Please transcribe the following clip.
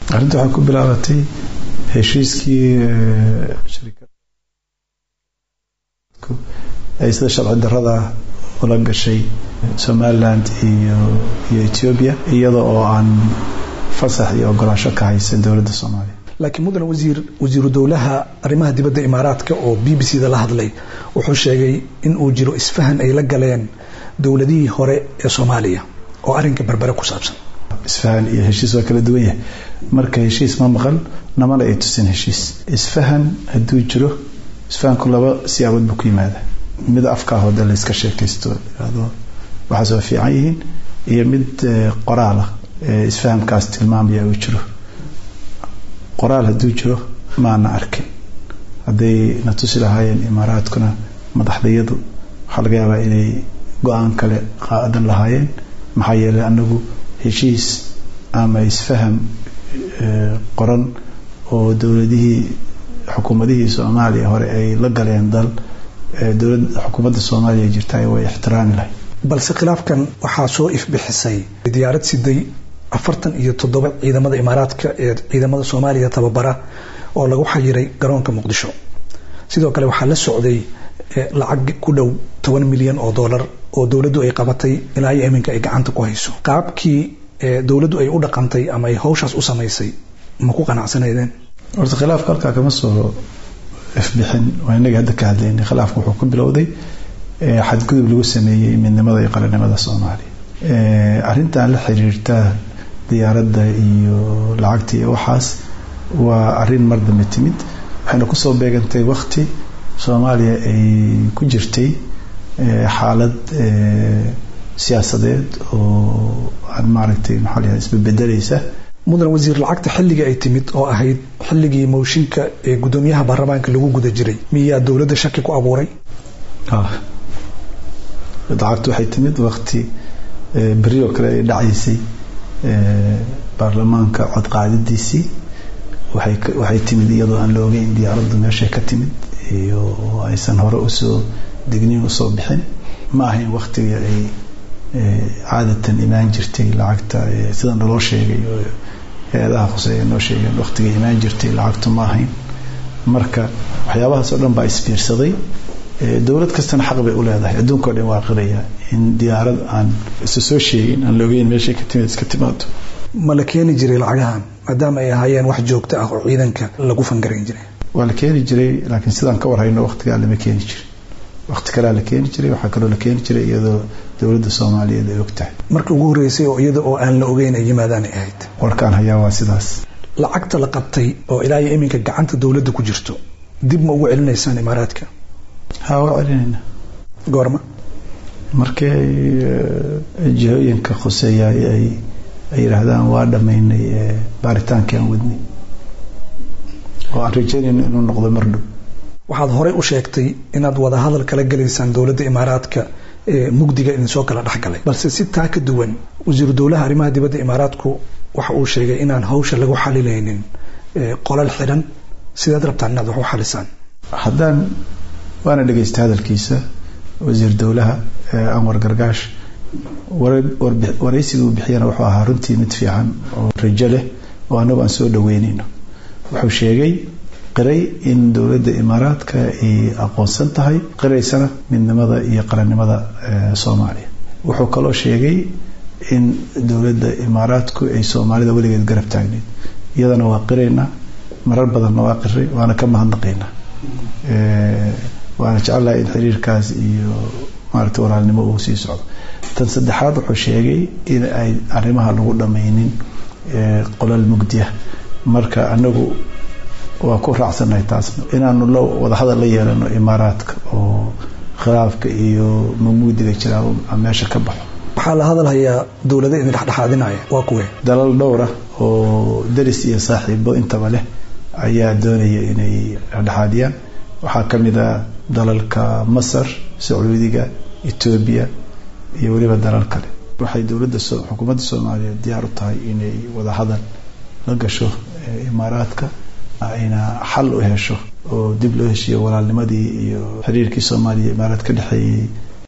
arrinta waxay ku bilaabatay heshiiskii ay sida sharci darada ula gashay somaliland iyo iyo ethiopia iyada oo aan fasax iyo ogolaansho ka haysan dowladda soomaaliya laakiin mudane wasiir wasiiru dowlaha arrimaha dibadda imaaraadka oo b b c da la hadlay wuxuu sheegay in uu jiro isfahan ay la galeen dowladihii hore ee soomaaliya oo arrinka berbere ku saabsan isfahan iyo heshiis waa kala duwan yahay marka heshiis ma maqan namana ay tusin heshiis isfahan hadduu jiro isfahanku laba siyaabood buu ku yimaada mid afkaa hode la iska sheekaysto ado waxaas waa fiican yihiin iyo mid qoraal ah isfahamkaas tilmaamaya uu jiro qoraal hadduu jiro maana arkin hadday na tusi lahaayeen imaaraadkuna madaxdayadu waxaa laga yaabaa inay go-aan kale qaadan lahaayeen maxaa yeelay anagu heshiis ama isfaham qoran oo dowladihii xukuumadihii soomaaliya hore ay la galeen dal dowlad xukuumadda soomaaliya jirta way ixtiraami lahay balse khilaafkan waxaa soo ifbixisay diyaarad siday afartan iyo toddoba ciidamada imaaraadka ee ciidamada soomaaliya tababara oo lagu xayiray garoonka muqdisho sidoo kale waxaa la socday lacag ku dhow toban milyan oo dollar oo dowladdu ay qabatay ilaa iyo iminka ay gacanta ku hayso qaabkii dowladdu ay u dhaqantay ama ay hawshaas u samaysay ma ku qanacsanaydeen horta khilaafka halkaa kama soo ifbixin waa inaga hadda ka hadlaynay khilaafka wuxuu ku bilowday xadgudub lagu sameeyey midnimada iyo qaranimada soomaaliya arrintan la xiriirta diyaaradda iyo lacagta iyo waxaas waa arrin mar dambe timid waxayna kusoo beegantay wakti soomaaliya ay ku jirtay xaalad siyaasadeed oo aan maaragtay maxaa la isbebedelaysa mudan wasiir lacagta xilligii ay timid oo ahayd xilligii mooshinka ee guddoomiyaha baarlamaanka lagu guda jiray miyaa dowladda shaki ku abuuray lacagtu waxay timid wakti beri oo kale ay dhacaysay baarlamaanka codqaadadiisii waxay timid iyadoo aan la ogeyn diyaaraddu meeshay ka timid iyo aysan hore usoo degniin usoo bixin ma ahayn waktiga ay caadatan imaan jirtay lacagta sida naloo sheegay oo hay-adaha khuseeya noo sheegeen waktiga imaan jirtay lacagtu ma ahayn marka waxyaabahaas oo dhan baa isbiirsaday dowlad kastana xaq bay u leedahay adduunka o dhan waa qiraya in diyaarad aan isu soo sheegin aan la ogeyn meeshay ka timid iska timaado ma la keeni jiray lacagahan maadaama ay ahaayeen wax joogto ah oo ciidanka lagu fangarayn jiray waa la keeni jiray laakiin sidaan ka warhayno waktigaa lama keeni jirin wakti kalea la keeni jiray waxaa kaloo la keeni jiray iyadoo dowladda soomaaliyeed ay og tahay markii ugu horreysay oo iyada oo aan la ogeyn ay yimaadaan ay ahayd warkaan hayaa waa sidaas lacagta la qabtay oo ilaa iyo iminka gacanta dowladda ku jirto dib ma ugu celinaysaan imaaraadka ha waa celinayna goorma markii ay jihooyinka khuseeya ay ay yidhaahdaan waa dhammaynay baaritaankii aan wadnay oo aan rajaynayno inuu noqdo mar dhow waxaad horey u sheegtay inaad wada hadal kala gelaysaan dowladda imaaraadka ee mugdiga idinsoo kala dhexgalay balse si taa ka duwan wasiiru dowlaha arrimaha dibadda imaaraadku waxa uu sheegay inaan hawsha lagu xalilaynin qolal xidhan sidaad rabtaan inaad wax u xalisaan haddaan waana dhegaystay hadalkiisa wasiir dowlaha anwar gargaash waraysiga uu bixiyana wuxuu ahaa runtii mid fiican oo rajo leh oo annagu aan soo dhaweynayno wuxuu sheegay qiray in dowladda imaaraadka ay aqoonsan tahay qiraysana midnimada iyo qarannimada soomaaliya wuxuu kaloo sheegay in dowladda imaaraadku ay soomaalida weligeed garab taagneyd iyadana waa qiraynaa marar badanna waa qiray waana ka mahadnaqaynaa waana jecelahay in xiriirkaas iyo maaragta walaalnimo uu sii socdo tan saddexaad wuxuu sheegay in ay arrimaha lagu dhammaynin qolal mugdiya marka anagu waa ku raacsannahay taasna inaanu la wadahadal la yeelano imaaraadka oo khilaafka iyo mugmugdiga jiraa meesha ka baxo waxaa la hadalhayaa dowlada idin dhexdhexaadinaya waa kuwe dalal dhowra oo daris iyo saaxiibo intaba leh ayaa doonaya inay dhexdhexaadiyaan waxaa ka mid ah dalalka masar sacuudiga etoobiya iyo weliba dalal kale waxay dowladda xukuumadda soomaaliyeed diyaar u tahay inay wadahadal la gasho imaaraadka ayna xal u hesho oo dib loo heshiiyo walaalnimadii iyo xiriirkii soomaaliya imaaraad ka dhexeeyey